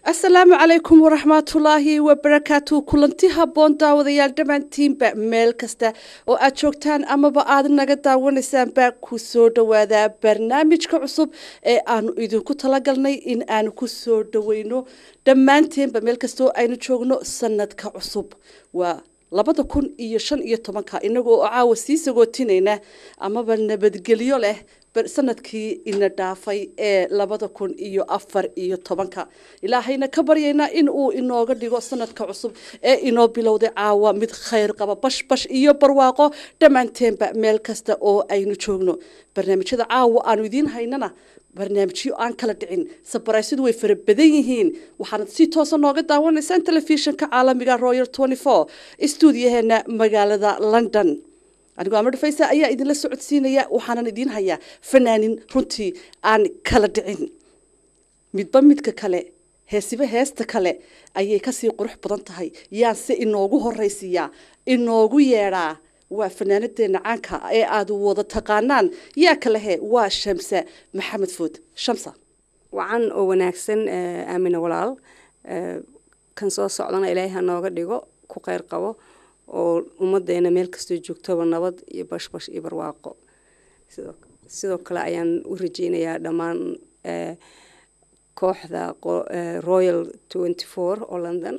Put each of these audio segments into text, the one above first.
asalaamu calaykum waraxmatullaahi wabarakaatu kulanti habboon daawadayaal dhammaantiinba meel kasta oo aad joogtaan amaba aad naga daawanaysaanba ku soo dhowaadaa barnaamijka cusub ee aanu idinku talagalnay in aanu ku soo dhoweyno dhammaanteenba meel kasta oo aynu joogno sanadka cusub waa labada kun iyo shan iyo tobanka inagoo oo caawa sii sagootinayna amaba nabadgelyo leh sanadkii ina dhaafay ee labada kun iyo afar iyo tobanka ilaahayna ka baryaynaa in uu inooga dhigo sanadka cusub ee inoo bilowday caawa mid khayr qaba bashbash iyo barwaaqo dhammaanteenba meel kasta oo aynu joogno barnaamijyada caawa aanu idiin haynana barnaamijyo aan kala dhicin sabaraysyadu way fara badan yihiin waxaanad si toosa nooga daawanaysaan telefishinka caalamiga royal twenty four stuudiyaheena magaalada london anigoo amar dhafaysa ayaa idinla socodsiinaya waxaanan idiin hayaa fanaanin runtii aan kala dhicin midba midka kale heesiba heesta kale ayay kasii qurux badan tahay yaanse inoogu horaysiiyaa inoogu yeedhaa waa fanaanadeena caanka ee aad wada taqaanaan yaa kalehe waa shamsa maxamed food shamsa wacan oo wanaagsan aamina walaal kan soo socdana ilaahay ha nooga dhigo ku kheyr qabo oo ummadeena meel kastoo joogtoba nabad iyo bashbash iyo barwaaqo sidoo kale ayaan u rajeynayaa dhammaan kooxda royal twenty four oo london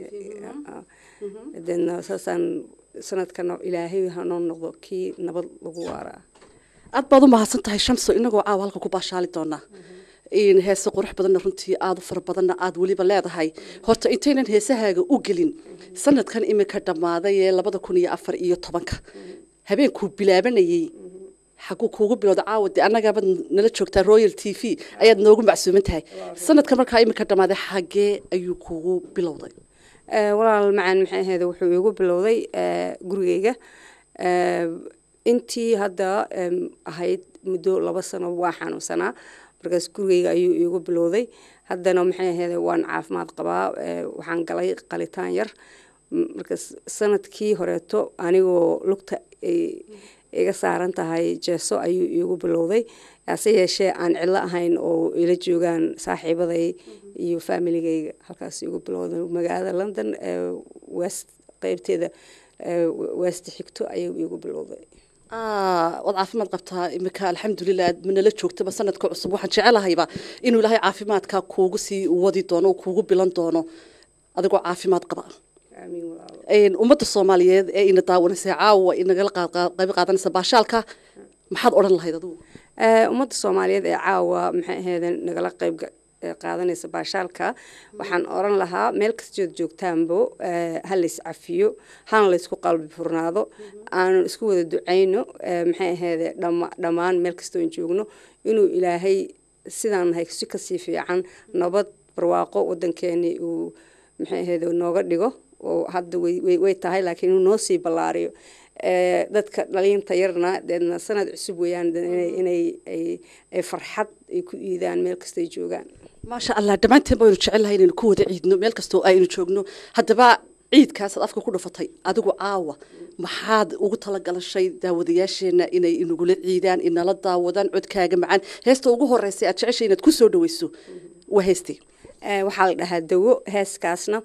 deedna saasaan sanadkana ilaahay hanoo noqdo kii nabad lagu waaraa aad baad u mahadsan tahay shamso inagoo caawa halka ku baashaali doonaa heese qurux badanna runtii aada u fara badanna aada weliba leedahay horta intaynan heesahaaga u gelin sanadkan imika dhammaaday ee labada kun iyo afar iyo tobanka habeenkuu bilaabanayey xaguu kuugu bilowda caawa dee annagaabad nala joogtaa royal t v ayaad noogu macsuuman tahay sanadka markaa imika dhammaaday xagee ayuu kuugu bilowday walaal macaan maxay ahayd wuxuu iigu bilowday gurigeyga intii hadda ahayd muddo laba sano waa xanuunsanaa markaas gurigeyga ayuu iigu bilowday haddana maxay ahayd waan caafimaad qabaa waxaan galay qalitaan yar markaas sanadkii horeeto anigoo lugta iga saaran tahay jeeso ayuu iigu bilowday hase yeeshee aan cidlo ahayn oo ila joogaan saaxiibaday iyo faamiligeyga halkaas igu bilowday magaalada london west qeybteeda west xigto ayuu iigu bilowday waad caafimaad qabtaa imika alxamdulilah manala joogtaba sanadka cusub waxaan jecelahayba inuu ilaahay caafimaadka kuugu sii wadi doono oo kuugu bilan doono adigoo caafimaad qaba ummadda soomaaliyeed ee ina daawanaysa caawa inagala qayb qaadanaysa baashaalka maxaad odhan lahayd adigu ummadda soomaaliyeed ee caawa maxay ahayd nagala qayb qaadanaysa baashaalka waxaan oran lahaa meel kastood joogtaanbo ha lays cafiyo hana laysku qalbi furnaado aanu isku wada ducayno maxay ahayd dhammaan meel kastoon joogno inuu ilaahay sidaan nahay si kasii fiican nabad barwaaqo wadankeeni uu maxay ahayd nooga dhigo oo hadda way tahay laakiin inuu noo sii ballaariyo dadka dhalinta yarna deedna sanad cusub weeyaan inay ay farxad ay ku iidaan meel kastay joogaan maasha allah dhammaanteen baynu jecelnahay inaynu ku wada ciidno meel kastoo aynu joogno haddaba ciidkaasaad afka ku dhufatay adigu caawa maxaad ugu talagalashay daawadayaasheenna inay inagula ciidaan inala daawadaan codkaaga macaan heesta ugu horeysay aad jeceshay inaad ku soo dhaweyso waa heestay waxaa la dhahaa dawo heeskaasna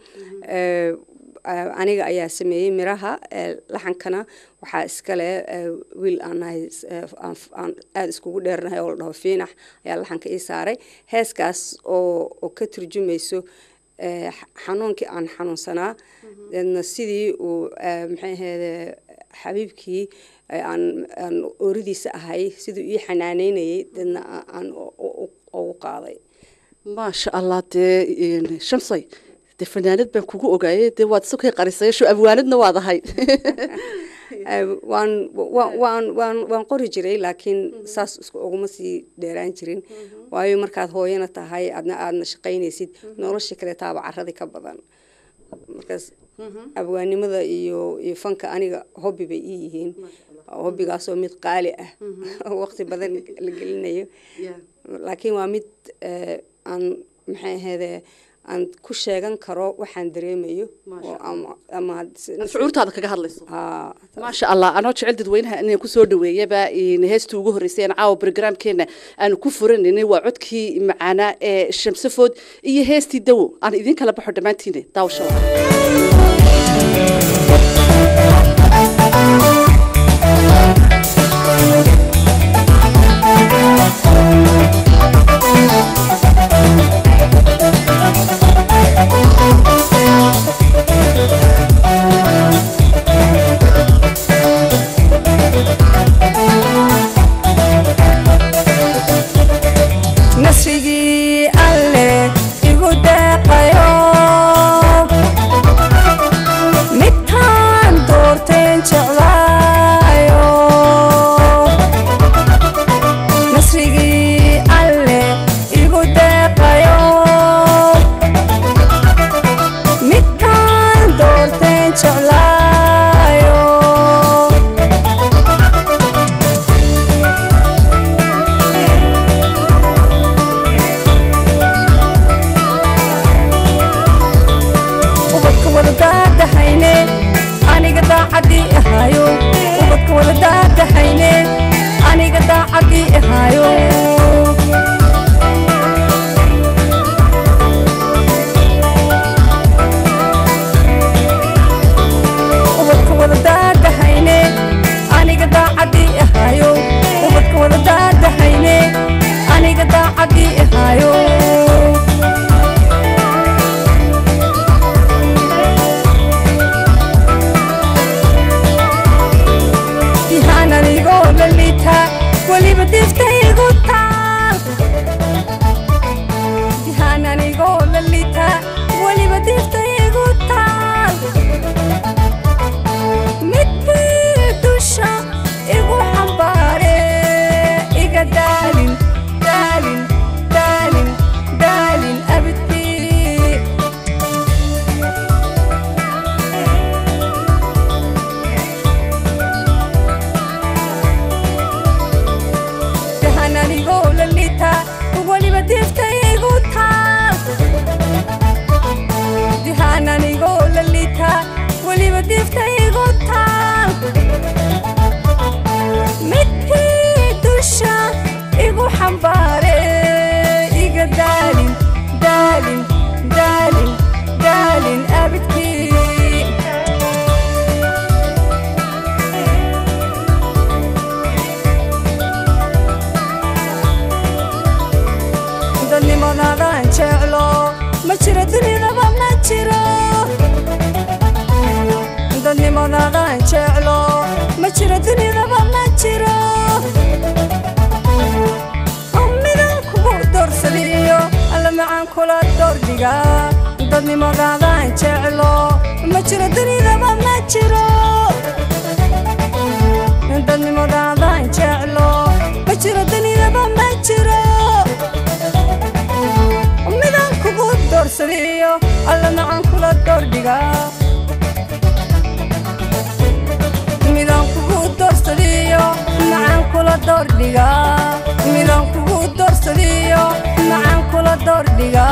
aniga ayaa sameeyey miraha laxankana waxaa iskale wiil aan nahay aan aada iskugu dheernahay oo la dhaho fiinax ayaa laxanka ii saaray heeskaas oo ka turjumayso xanuunkii aan xanuunsanaa deedna sidii uu maxay ahayd xabiibkii aan aan ooridiisa ahay siduu ii xanaaneynayay deedna aan ugu qaaday maasha allah dee shamsay de fanaanad baan kugu ogaayay dee waad isakay qarisayasho abwaanadna waad ahay waan waan waan waan qori jiray laakiin saas isku uguma sii dheeraan jirin waayo markaad hooyana tahay adna aadna shaqaynaysid nolosha kale taaba caradii ka badan markaas abwaanimada iyo iyo fanka aniga hobby bay ii yihiin hobbigaasoo mid qaali ah waqti badan la gelinayo laakiin waa mid aan maxay ahayd aan ku sheegan karo waxaan dareemayo oo ama ama shucuurtaada kaga hadlayso haa maasha allah anoo jecel dadweynaha inaan kusoo dhaweeyaba heestii ugu horreysay aan caawa brograamkeena aanu ku furanayna waa codkii macaanaa ee shamsafood iyo heestii dawo aan idiin kala baxo dhammaantiina daawasho nasrigii alle igu deeqayo midkaan doorteen jeclaayo nasrigii alle igu deeqayo midkaan doorteen jeclaayo ubadka wada daadahayne aniga daacadii ahaayo ubadka wada daadahayne aniga daacadii ahaayo ubadka wada daadahayne aniga daacadii ahaayo ubadka wada daadahayne aniga daacadii ahaayo dihaan anigoo lalita weliba diftaygu taal dihaan anigoo lalita weliba diftaygu taal midbii dusha igu xambaare iga daalin daalin daalin daalin abidkii dahan anigoo lalita weliba diftaygu taal dihaan anigoo lalita weliba diftaygu taal midkii dusha igu xambaare iga daalin daalin daalin daalin abidkii dadnimadaadan jeclo ma jiro dunidaba ma jiro dadnimadaadan jeclo ma jiro dunidaba ma jiro midaan kugu doorsadiyo alla macaan kula doordhiga dadnimadaadan jeclo ma jiro dunidaba ma jiro dadnimadaadan jeclo ma jiro dunidaba ma jiro midaan kugu doorsadiyo alla macaan kula doordhiga midaan kugu doorsadiyo macaan kula doordhiga midaan kugu doorsadiyo macaan kula doordhiga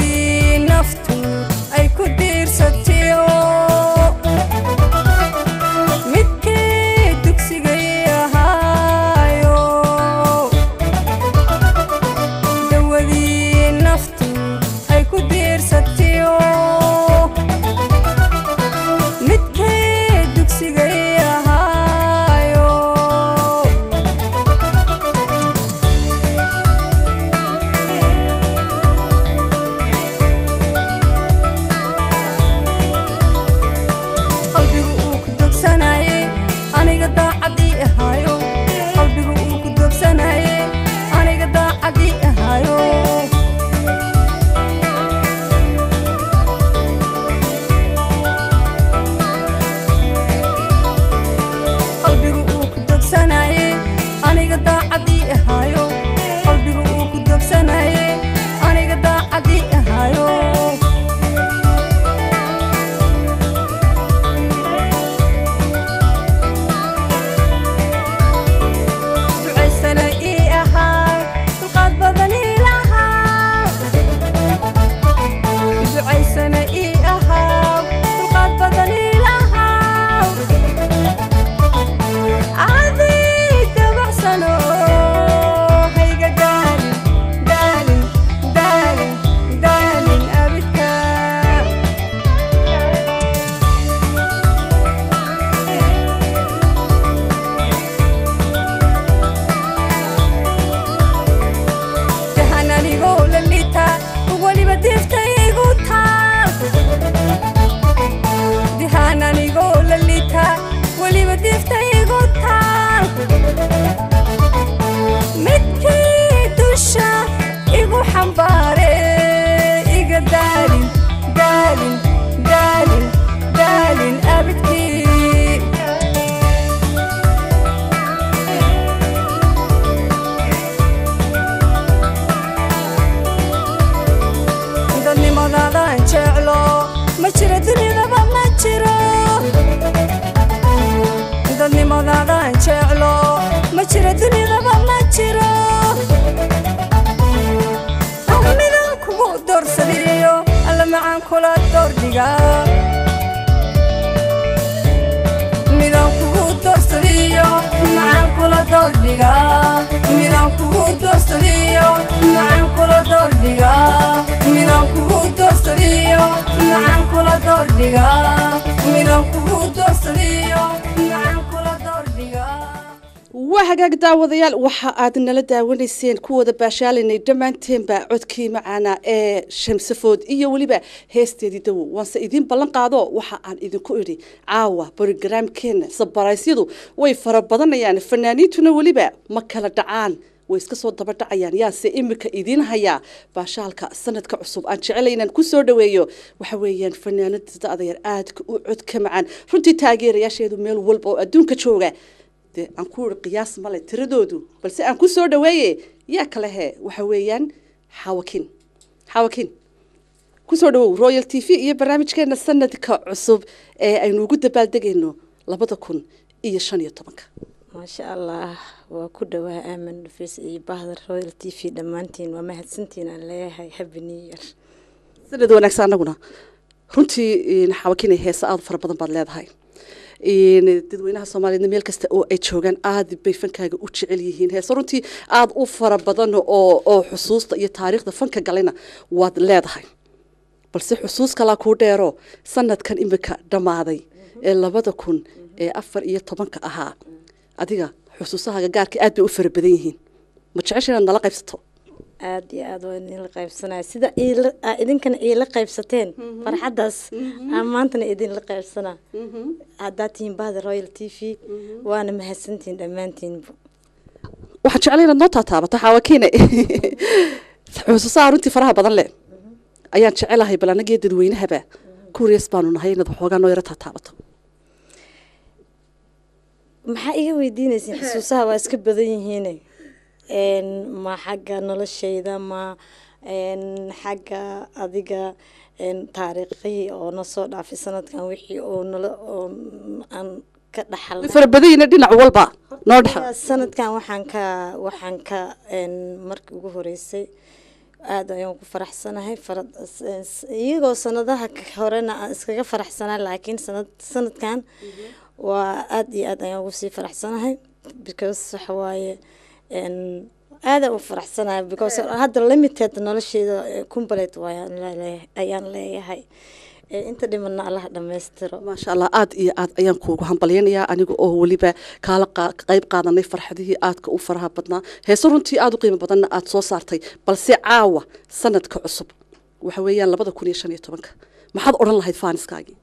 dawadii naftu ay ku diirsatiyo daawadaadaan jeclo ma jiro dunidaba ma jiro midaan kugu doorsadiyo alla macaan kula doordhiga midaan kugu doorsadiyo macaan kula doordhiga midaan kugu doorsadiyo macaan kula doordhiga midaan kugu doorsadiyo macaan kula doordhiga midaan kugu doorsadiyo macaan kula doordhiga waa hagaag daawadayaal waxa aad nala daawanayseen kuwada baashaalinay dhammaanteenba codkii macaana ee shamsafood iyo weliba heesteedii dawow waanse idiin ballan qaado waxa aan idinku idhi caawa brogaraamkeena sabaraysyadu way fara badanayaan fanaaniintuna weliba ma kala dhacaan way iska soo daba dhacayaan yaase imika idiin hayaa baashaalka sanadka cusub aan jecelayn inaan ku soo dhaweeyo waxa weeyaan fanaanada da'dayar aadka u codka macaan runtii taageerayaasheedu meel walba oo adduunka jooga dee aan ku iri qiyaas male tiradoodu balse aan ku soo dhaweeye yaa kale he waxa weeyaan xawakin xawakin kusoo dhawow royal t v iyo barnaamijkeena sanadka cusub ee aynu ugu dabaaldegayno labada kun iyo shan iyo tobanka maasha allah waa ku dhawaa aamin dhufeys iyo bahda royal t v dhammaantiin waa mahadsantiin aan leeyahay happy new year sanad wanaagsan anaguna runtii xawakin heesa aada u fara badan baad leedahay dadweynaha soomaaliyeedna meel kasta oo ay joogaan aada bay fankaaga u jecel yihiin heese runtii aada u fara badan oo oo xusuusta iyo taariikhda fanka galayna waad leedahay balse xusuus kalaa kuu dheero sanadkan imika dhammaaday ee labada kun ee afar iyo tobanka ahaa adiga xusuusahaaga gaarka aad bay u fara badan yihiin ma jecesha inaad nala qaybsato aada iyo aada waa idinla qaybsanaya sida iila aa idinkana iila qaybsateen farxaddaas aan maantana idinla qaybsanaa haddaad tihiin bahda royal t v waana mahadsantihiin dhammaantiinba waxaan jeclay inaad noo taataabato xaawakiine xusuusaha runtii faraha badan leh ayaan jecelahay bal anagii dadweynahaba kuuriyaas baanu nahay inaad waxoogaa noo yaro taataabato maxaa iga weydiinaysin xusuusaha waa iska badan yihiine ma xagga noloshayda ma xagga adiga taariikhihii oo na soo dhaafay sanadkan wixii oo nala oo aan ka dhaxal way fara badan yihiin dhinac walba noo dhexa sanadkan waxaan ka waxaan ka markii ugu horeysay aada ayaan ku faraxsanahay fara iyagoo sanadaha horena aan iskaga faraxsanaa laakiin sanad sanadkan waa aada iyo aad ayaan ugu sii faraxsanahay because waxa waaye aada u faraxsanahay because hadda limited nolosheeda complete waayaan leeyahay ayaan leeyahay inta dhimana allaha dhammaystiro maasha allah aada iyo aad ayaan kuugu hambalyaynayaa aniga oo weliba kaala qayb qaadanay farxadihii aadka u faraha badnaa heese runtii aada u qiimo badanna aada soo saartay balse caawa sanadka cusub waxa weeyaan labada kun iyo shan iyo tobanka maxaad odhan lahayd faaniskaagii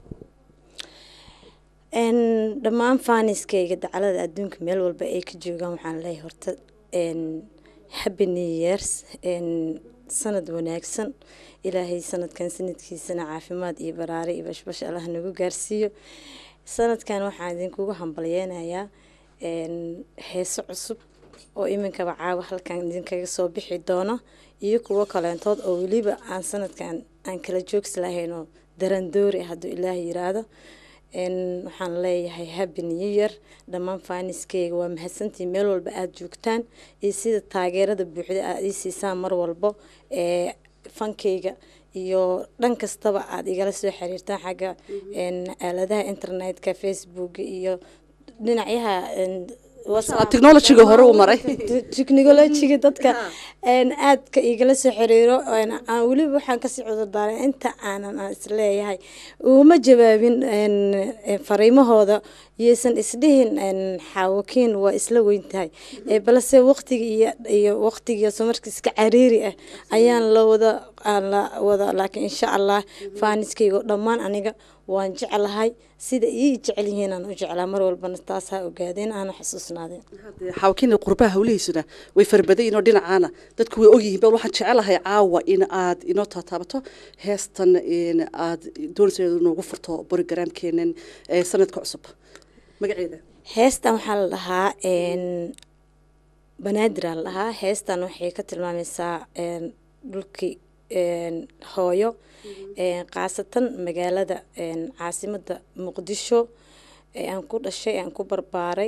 dhammaan faaniskayga dacalada adduunka meel walba ay ka joogaan waxaan leeyahay horta happy new years sanad wanaagsan ilaahay sanadkan sanadkiisana caafimaad iyo baraare iyo bashbash allah nagu gaarsiiyo sanadkan waxaan idinkugu hambalyeynayaa heeso cusub oo iminkaba caawa halkan idinkaga soo bixi doono iyo kuwo kaleentood oo weliba aan sanadkan aan kala joogsi lahayn oo darandoori hadduu ilaah yiraahdo waxaan leeyahay happy new year dhammaan faaniskeyga waa mahadsantiin meel walba aada joogtaan iyo sida taageerada buuxda aada ii siisaan mar walbo ee fankeyga iyo dhan kastaba aada igala soo xiriirtaan xagga aaladaha internetka facebook iyo dhinacyaha technologyga hore u maray technologyga dadka aadka igala soo xiriiro aan weliba waxaan kasii cudurdaaray inta aanan aan isleeyahay uma jawaabin fariimahooda yaysan isdhihin xaawakiin waa isla weyn tahay balse waqtiga iyo iyo waqtigiiso marka iska cariiri ah ayaan la wada aan la wada laakiin insha allah faaniskaygo dhammaan aniga waan jeclahay sida ii jecel yihiin aan u jeclaa mar walbana taas ha ogaadeen aana xasuusnaadeen xawkiina qurbaha hawlihiisuna way farbadayin oo dhinacaana dadku way ogyihiin bal waxaan jecelahay caawa in aad inoo taataabato heestan aad doonaysa noogu furto borogaraamkeenan sanadka cusub magaceeda heestan waxaa la dhahaa banaadir aa la dhahaa heestan waxay ka tilmaamaysaa dhulkii hooyo khaasatan magaalada caasimada muqdisho aan ku dhashay aan ku barbaaray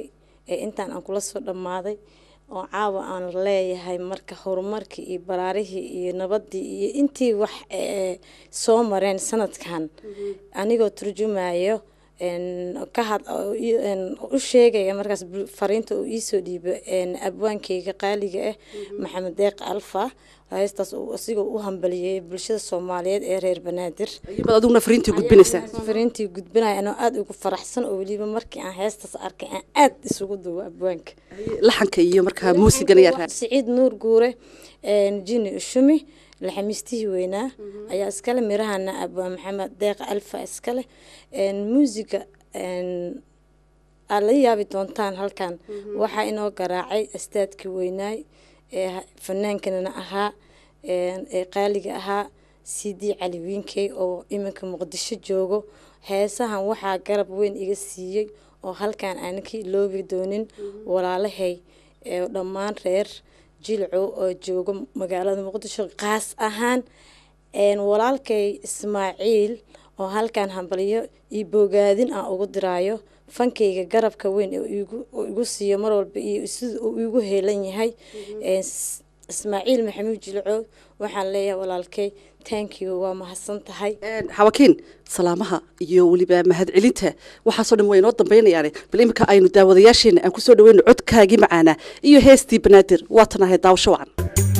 ee intaan aan kula soo dhammaaday oo caawa aan leeyahay marka horumarkii iyo baraarihii iyo nabadii iyo intii wax ee soo mareen sanadkan anigoo turjumayo een, ka had oo ii- een, u sheegaya markaas bul- fariinta uu iisoo dhiibo een, abwaankeyga qaaliga ah maxamed deeq alfa heestaas uu asigoo u hambaliyey bulshada soomaaliyeed ee reer banaadir iyabad adiguna fariintii gudbinaysaa fariintii gudbinaya anoo aada ugu faraxsan oo weliba markii aan heestaas arkay aan aada isugu duwo abwaanka laxanka iyo markaa muusigan ayaa raa siciid nuur guure een, jini ushumi laxamiistihii weynaa ayaa iskale mirahana abwaan maxamed deeq alfa iskale een, muusiga een, aad la yaabi doontaan halkan waxaa inoo garaacay astaadkii weynaay ee ha- fanaankanana ahaa een, ee qaaliga ahaa cd cali wiinkey oo iminka muqdisho joogo heesahan waxaa garab weyn iga siiyey oo halkan aanan ka iloobi doonin walaalahay ee dhammaan reer jilcow oo joogo magaalada muqdisho qaas ahaan een, walaalkay ismaaciil oo halkan hambalyo iyo bogaadin aan ugu diraayo fankayga garabka weyn ee igu- uu igu siiyo mar walba iyo sida uu igu heelan yahay Een, s- ismaaciil maxamuud jilcow waxaan leeyahay walaalkay thank you waa mahadsan tahay xawakiin salaamaha iyo weliba mahadcelinta waxaasoo dhan waa inoo dambaynayaane bal iminka aynu daawadayaasheena aan kusoo dhaweyno codkaagii macaana iyo heestii banaadir waatan ahay daawasho wacan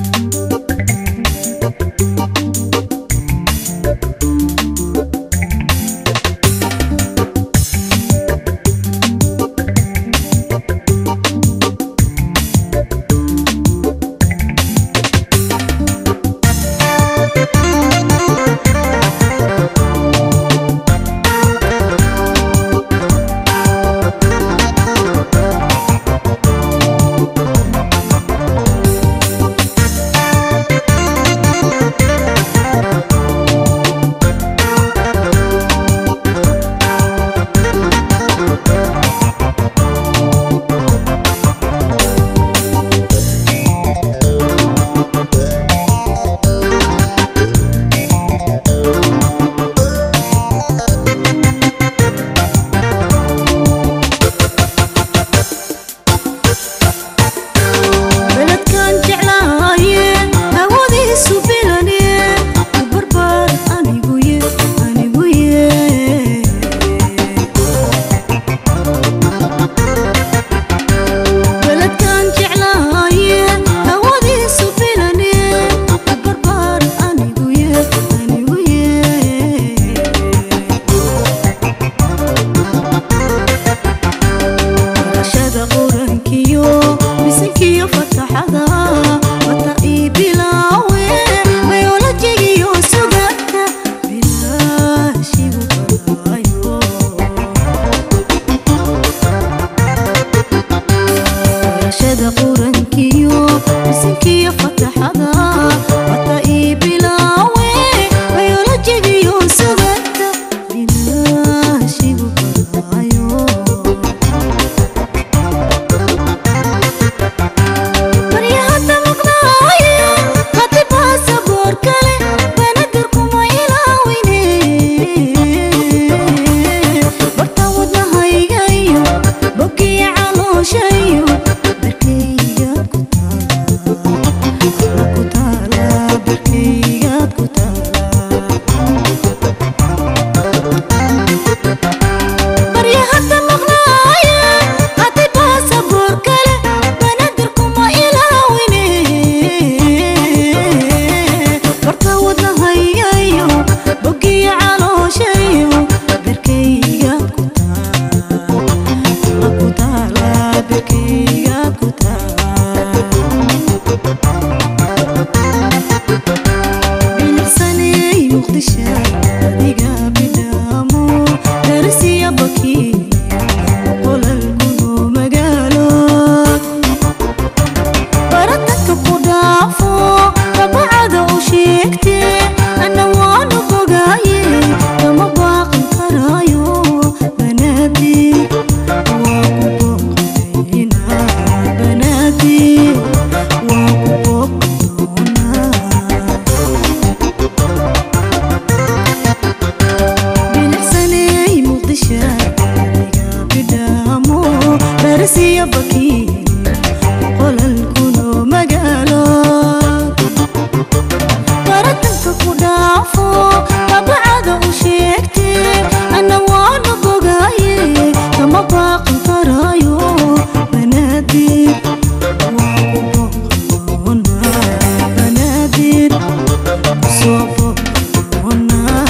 beledkan jeclaaye hawadiisu bilane u barbaar aniguye aniguye beledkan jeclaaye hawadiisu bilane u barbaar aniguye aniguye barashada qurankiyo misankiyo fataxada wata ii bilaawe bayolojigiyo sugata bilaashigu baraayo barashada qurankiyo misankiyo fataxada wata ii bilaawe bayolojigiyo sugata bilaashigu baraayo baryahada maqnaaye hadi baasaboor kale banadirkuma ilaawine barta wadnahaygayo bogiya calooshayo darkaygaad ku taala barsiya bakiin qolalkuno magaalo baratanka ku dhaafo babacada u sheegte ana waana bogaaye kama baaqan karaayo banaadir waa ku booqdoonaa banaadir kusoo booqdoonaa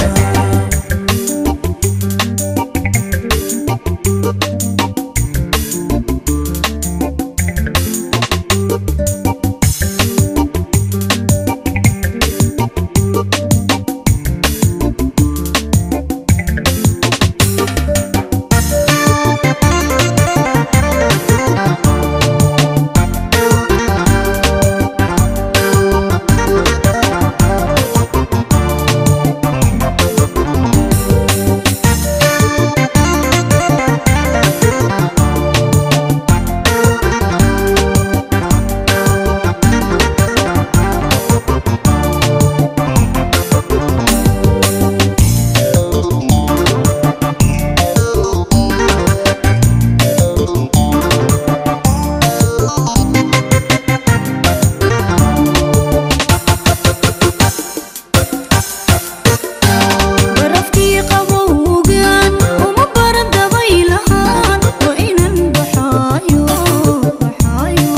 barafkii qabowgan uma baran dabaylahaan waa inan baxaayo baxaayo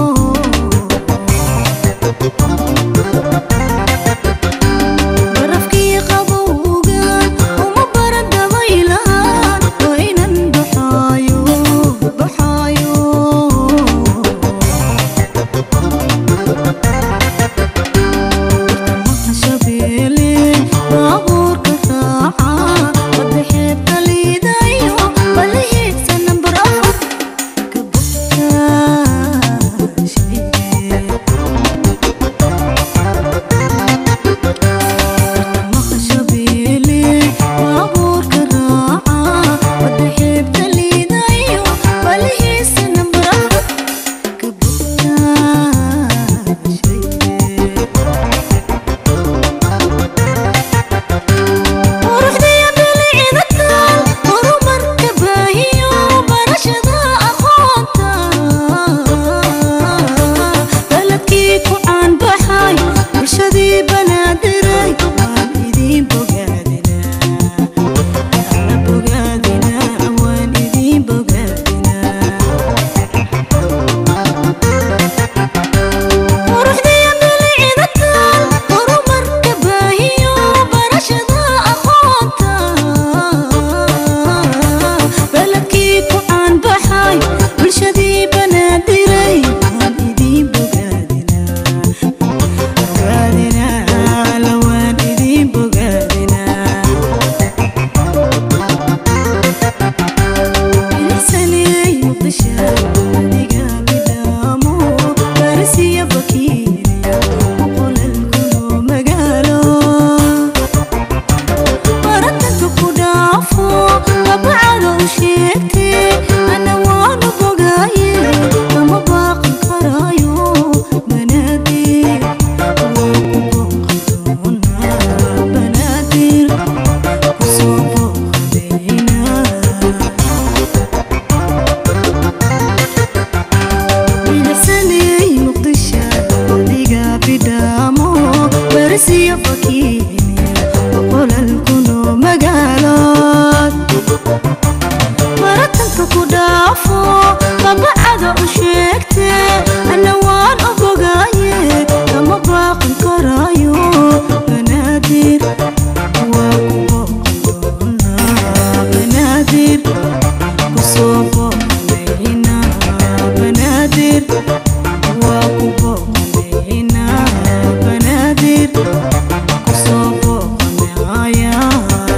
barafkii qabowgan uma baran dabaylahaan waa inan baxaayo baxaayo shabeele baabuurka raaca wada xeebta liidayo balihiisa nambar afar ka bogtaashe bartamaha shabeele baabuurka raaca wada xeebta liidayo balihiisa nambar afar ka bogtaashe quruxdiya bilicda taal horumarka baahiyo barashada aqoonta baladkii ku caanbaxay bulshadii banaadiray waan idiin bogaadinaa alla bogaadinaa waan idiin bogaadinaa quruxdiya bilicda taal horumarka baahiyo barashada aqoonta baladkii ku caanbaxay bulshadii banaadiray waan idiin bogaadinaa bogaadinaa alla waan idiin bogaadinaa Bilisanay muqdisha adiga bidaamo barsiya bakiiriya qolalkuno magaalo baratanka ku dhaafo babacada u sheegte ana waana bogaaye kama baaqan karaayo banaadir waa ku booqdoonaa banaadir kusoo booqdaynaa bilisanay muqdisha adiga bidhaamo barsiya bakiiniya qolalkuno magaalood baratanka ku dhaafo babacada u sheegte ana waan obogaaye kama baaqan karaayo banaadir waa ku booqdoonaa banaadir kusoo booqdaynaa banaadir waa ku booqdaynaa banaadir kusoo booqdayaa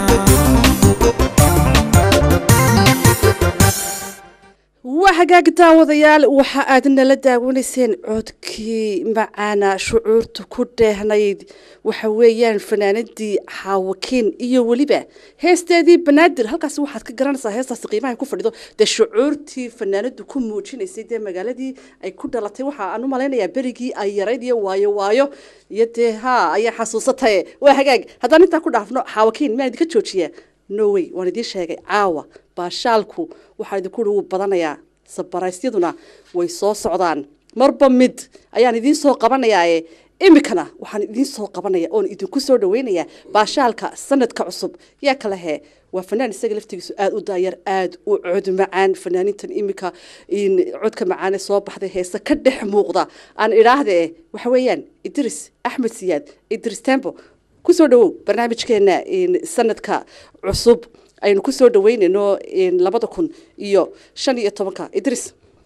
waa hagaag daawadayaal waxa aad nala daawanayseen codkii macaana shucuurta ku dheehnayd waxa weeyaan fanaanadii xaawakiin iyo weliba heesteedii banaadir halkaasi waxaad ka garanaysaa heestaasi qiimaha ay ku fadhido dee shucuurtii fanaanadu ku muujinaysay dee magaaladii ay ku dhalatay waxa aan u malaynayaa berigii ay yarayd iyo waayo waayo iyo dee haa ayaa xasuusataye waa hagaag haddaan intaa ku dhaafno xaawakiin miyaan idinka joojiyaa no way waan idiin sheegay caawa baashaalku waxaa idinku uhi wuu badanayaa sabaraysyaduna way soo socdaan marba mid ayaan idiin soo qabanayaae iminkana waxaan idiin soo qabanaya oon idinku soo dhaweynayaa baashaalka sanadka cusub yaa kale hee waa fanaan isaga laftigiisu aada u daayar aada u cod macaan fanaanintan iminka codka macaane soo baxday heese ka dhex muuqda aan idhaahde waxa weeyaan idris axmed siyaad idris tembo kusoo dhawow barnaamijkeena sanadka cusub aynu kusoo dhaweynayno labada kun iyo shan iyo tobanka idris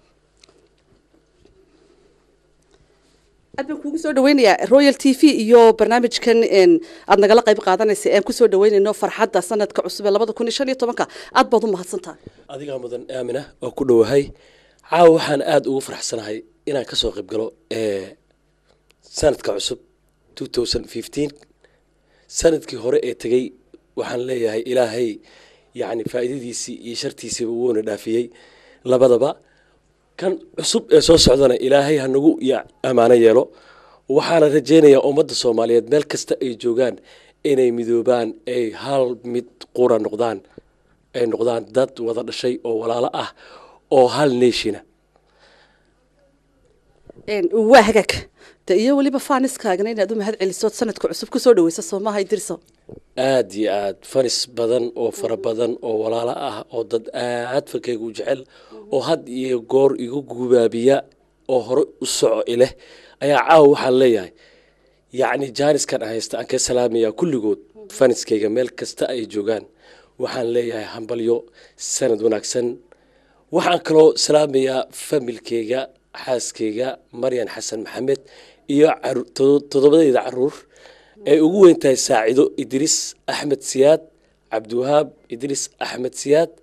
aad baan kuugu soo dhaweynayaa royal t v iyo barnaamijkan aada nagala qayb qaadanaysa ean kusoo dhaweynayno farxadda sanadka cusub ee labada kun iyo shan iyo tobanka aad baad u mahadsantahay adigaa mudan aamina oo ku dhowahay caawa waxaan aada ugu faraxsanahay inaan kasoo qayb galo sanadka cusub two thousand fifteen sanadkii hore ee tegey waxaan leeyahay ilaahay yacni faa'iidadiisii iyo shartiisiiba wuuna dhaafiyey labadaba kan cusub ee soo socdana ilaahay hanagu ammaano yeelo waxaana rajaynayaa ummadda soomaaliyeed meel kasta ay joogaan inay midoobaan ay hal mid qura noqdaan ay noqdaan dad wada dhashay oo walaalo ah oo hal neeshina waa hagaag de iyo weliba faaniskaagana inaad u mahad celisood sanadka cusub kusoo dhaweysa soomaha idirso aada iyo aada fanis badan oo fara badan oo walaalo ah oo dad aad falkeyga u jecel oo had iyo goor igu gubaabiya oo hore u soco ileh ayaa caawa waxaan leeyahay yacni jaaniskan haysta aan ka salaamayaa kulligood faniskayga meel kasta ay joogaan waxaan leeyahay hambalyo sanad wanaagsan waxaan kaloo salaamayaa familkeyga xaaskeyga maryan xasan maxamed iyo toddobadeyda caruur ay ugu weyn tahay saacido idriis axmed siyaad cabdiwahaab idriis axmed siyaad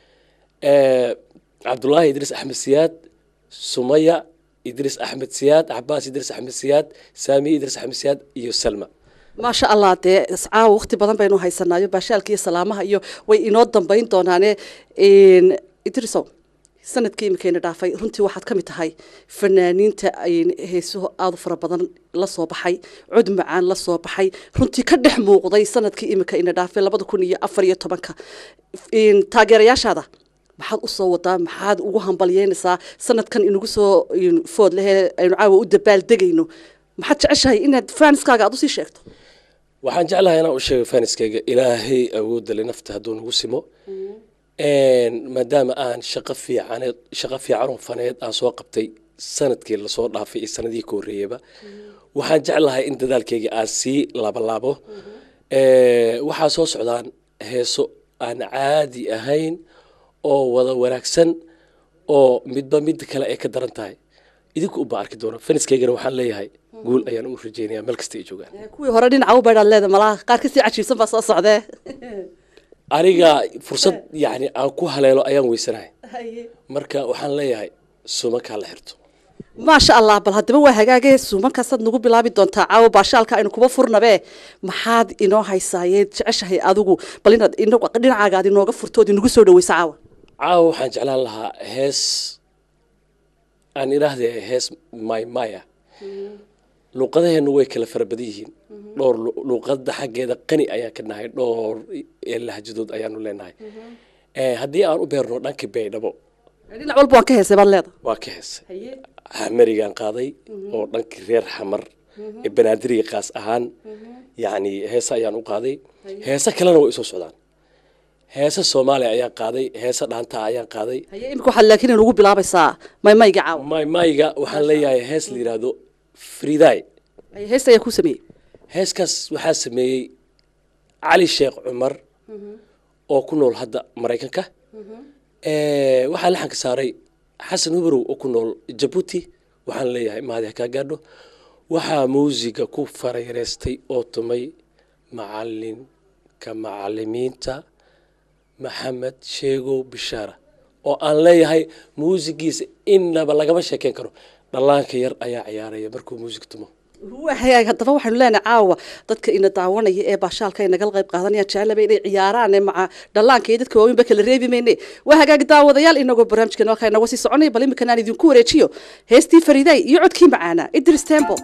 cabdulaahi idriis axmed siyaad sumaya idriis axmed siyaad cabaas idriis axmed siyaad saamiye idriis axmed siyaad iyo salma maasha allah dee caawa waqti badan baynu haysanaayo baashaalka iyo salaamaha iyo way inoo dambeyn doonaane idriso sanadkii imikayna dhaafay runtii waxaad ka mid tahay fanaaniinta heesuhu aada u fara badan la soo baxay cod macaan la soo baxay runtii ka dhex muuqday sanadkii imika ina dhaafay labada kun iyo afar iyo tobanka taageerayaashaada maxaad usoo wadaa maxaad ugu hambalyeynaysaa sanadkan inagu soo food lehe aynu caawa u dabaal degayno maxaad jeceshahay inaad faaniskaaga aada usii sheegto waxaan jeclahay inaan u sheego faniskayga ilaahay awoodale nafta hadduu nagu simo maadaama aan shaqo fiicaneed shaqo fiicanoo faneed aan soo qabtay sanadkii lasoo dhaafay iyo sanadihii ka horreeyaba waxaan jeclahay in dadaalkeyga aan sii laabalaabo waxaa soo socdaan heeso aan caadi ahayn oo wada wanaagsan oo midba midda kale ay ka daran tahay idinku ubaa arki doono faniskaygana waxaan leeyahay guul ayaan u rajeynaya meel kasta ay joogaan kuwii hore dhinaca u baydhaad leeda malaha qaar kasii cajiibsan baa soo socdee aniga fursad yacni aan ku haleelo ayaan weysanahay marka waxaan leeyahay suumankaa la xirto maasha allah bal haddaba waa hagaagee suumankaasaad nagu bilaabi doontaa caawa baashaalka aynu kuba furnabee maxaad inoo haysaayeed jeceshahay adigu bal inaad dhinacaaga aad inooga furtood inagu soo dhaweyso caawa caawa waxaan jeclaan lahaa hees aan idhaahde hees maymaya luuqadaheennu way kala fara badan yihiin dhowr luuqada xaggeeda qani ayaan ka nahay dhowr lahjadood ayaanu leenahay haddii aan u beerno dhanka baydhabo dhinac walba waan ka heesay baad leeda waa ka heesay xamarigaan qaaday oo dhankii reer xamar ee banaadiriga qaas ahaan yacni heese ayaan u qaaday heese kalena way isoo socdaan heese soomaaliya ayaan qaaday heese dhaantaa ayaan qaaday haye imika waxaad laakiin inugu bilaabaysaa maymayga caawa maymayga waxaan leeyahay hees la yidhaahdo friday haye heesta ayaa kuu sameeyey heeskaas waxaa sameeyey cali sheekh cumar oo ku nool hadda maraykanka waxaa laxanka saaray xasan hubarow oo ku nool jabuuti waxaan leeyahay mahadi hakaa gaadho waxaa muusiga ku farayareystay oo tumay macalinka macalimiinta maxamed sheegow bishaara oo aan leeyahay muusigiisa innaba lagama sheekeyn karo dhallaanka yar ayaa ciyaaraya markuu muusig tumo waa hagaag haddaba waxaynu leenahay caawa dadka ina daawanaya ee baashaalka ay nagala qayb qaadanayaan jeclaba inay ciyaaraan maca dhallaanka iyo dadka waaweynba kala reebi mayne waa hagaag daawadayaal inagoo barnaamijkan halkaa inaga sii soconaya bal iminkan aan idinku wareejiyo heestii fariiday iyo codkii macaana idris tembo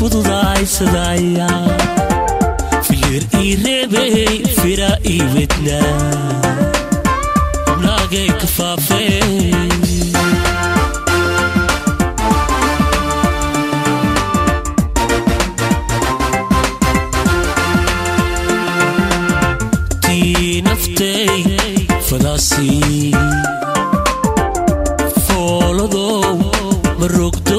fududaysadaya filir ii reebey fira ii wednaa naagay ka faafee tii naftay fadaasii fooladow ma rogdo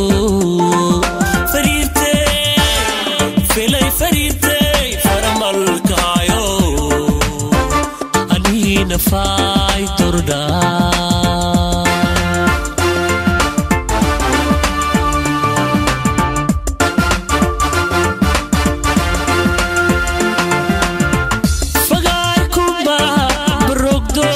fariirtay filay fariirtay faramalkaayo aniina faay tordhaa fagaarkuba barogdo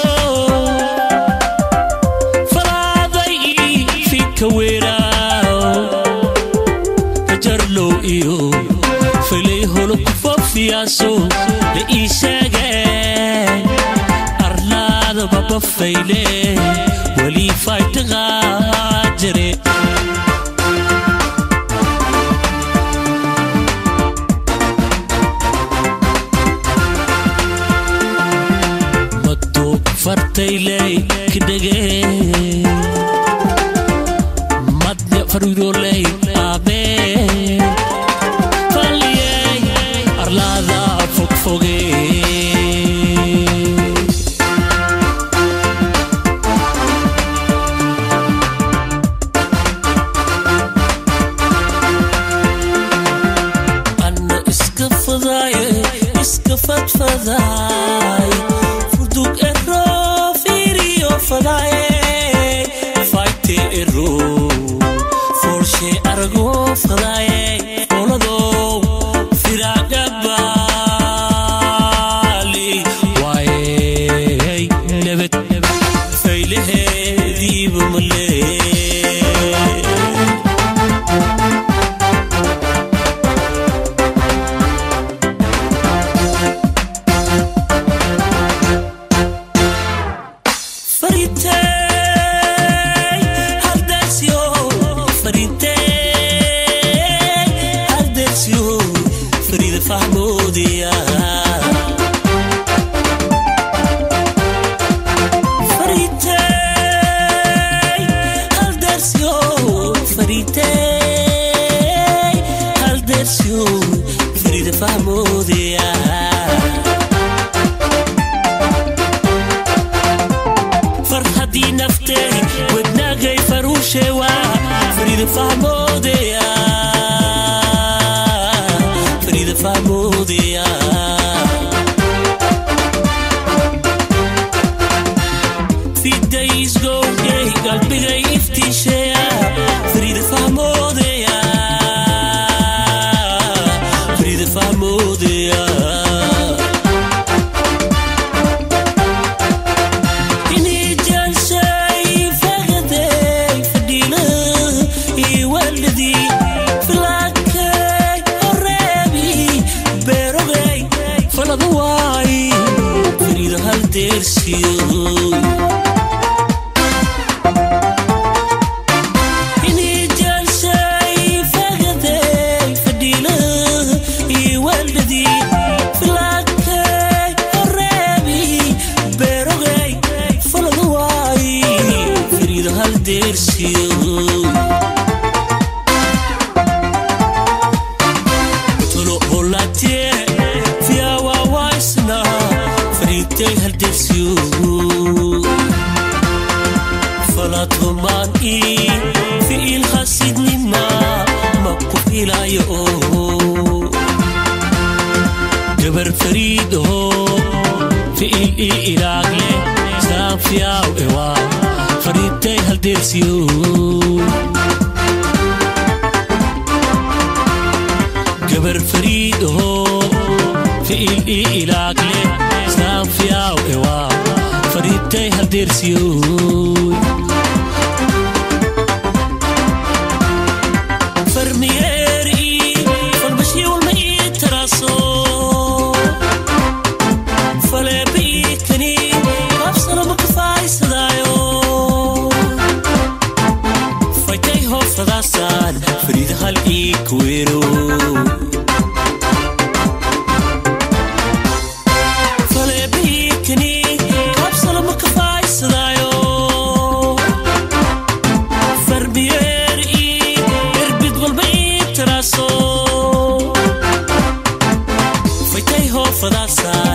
falaaday fika weeraaw rajarlow iyo filay holo ku fofiyaaso la ii sheegay arlaada babafayle welii faytaqaa jire maduu fartayley kidhage madne fariroley aabe falliyey arlaada fogfoge anna iska fadaaye iska fadfadaay furdug ero fiiriyo fadaaye fayte ero foolshe arago fadaaye fooladow firaagabaali waayey nebed faylaheediiba malee Faritei, haldesio, faritei, haldesio, farida fahmoodiya. Faritei, haldesio, faritei, haldesio, farida fahmoodiya. farxadii naftay wadnaagay faruushewa farida fahmoodeya farida fahmoodeya fidaysgowgay qalbigay iftiisheya farida fahmoodeya farida fahmoodeya Tolo olatie, fia wa waisna, frite haldesio. فلاتهمان إي في الحسيد مما مكوف إلى يو جبر فريد هو في إي إلى عقلي سافيا وإوا فريد تي هالديرسيو جبر فريد هو في إي إلى عقلي سافيا وإوا فريد تي هالديرسيو فرميري فالبشي والمئي تراسو فلا بيكني أبصر مكفاي صدايو فايتي هو فداسان فريد هالإيك kuwero faleebihikani kabsala ma kafaaysadayo farbiyeer ii erbid walba ii taraaso faytay hoofadaasa